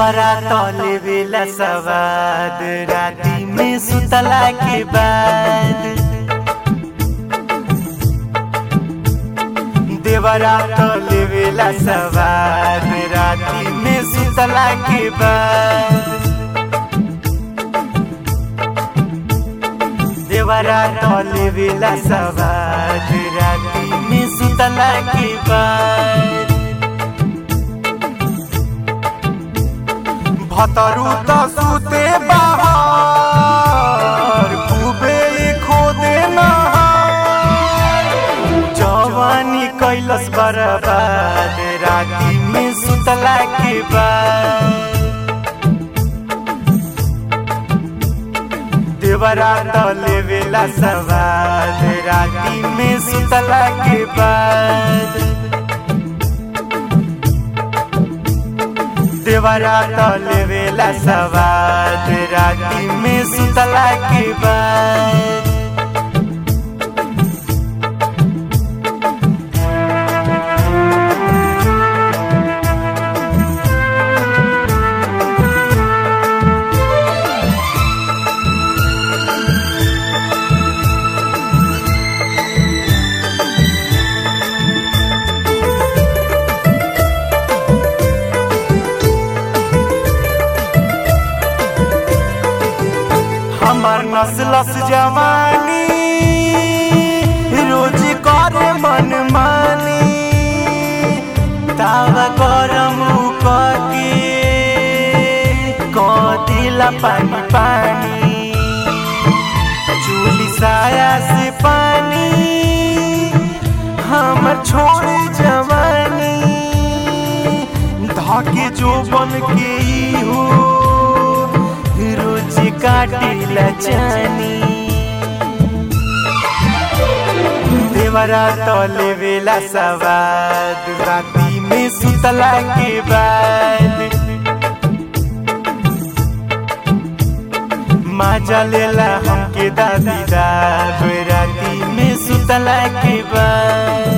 देवरा तले बेला सवाद राती में सुतला के बाद देवरा तले बेला सवाद राती में सुतला के बाद देवरा तले बेला सवाद राती में सुतला के बाद भतरू त सुते बाहर खूबे खोदे नहार जवानी कैलस बर्बाद राती में सुतला के बाद देवरा तले बेला सवाद राती में सुतला के बाद देवरा तले बेला सवाद राती में सुतला के बाद हमार नस्लस जवानी रोज करे मन मानी तावा गरम के कदिला पानी पानी चूली साया से पानी हमर छोड़ जवानी धके जो बन के ई हो रोज काटिला जानी देवरा तले बेला सवाद राती में सुतला के बाद माजा लेला हमके दादी दाद राती में सुतला के बाद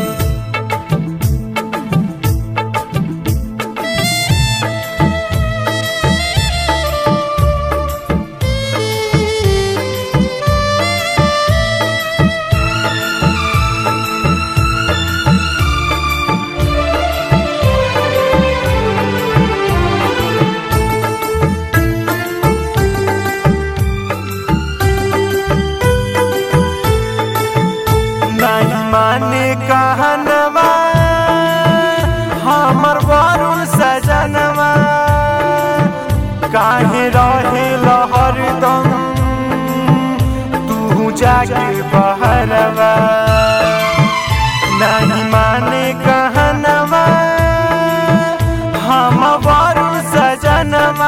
नहीं माने कहनवा हमर वरुण सजनवा काहे रहे लहर दम तू जाके बहरवा नहीं माने कहनवा हम वरुण सजनवा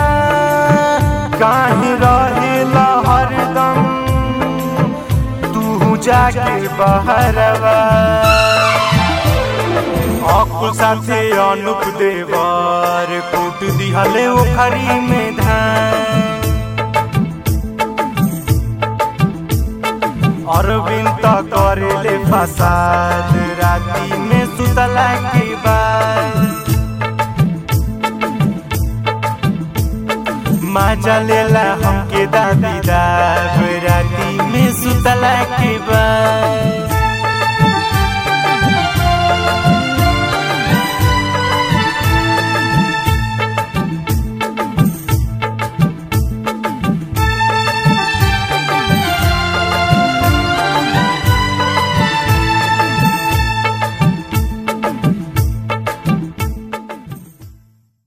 काहे रहे लहर दम तू जाके बहरवा अकुल साथे अनुप देवर कूट दिहले ओखरी में धान अरविंद त करेले फसाद राती में सुतला के बाद माजा लेला हमके दादी दाद राती में सुतला के बाद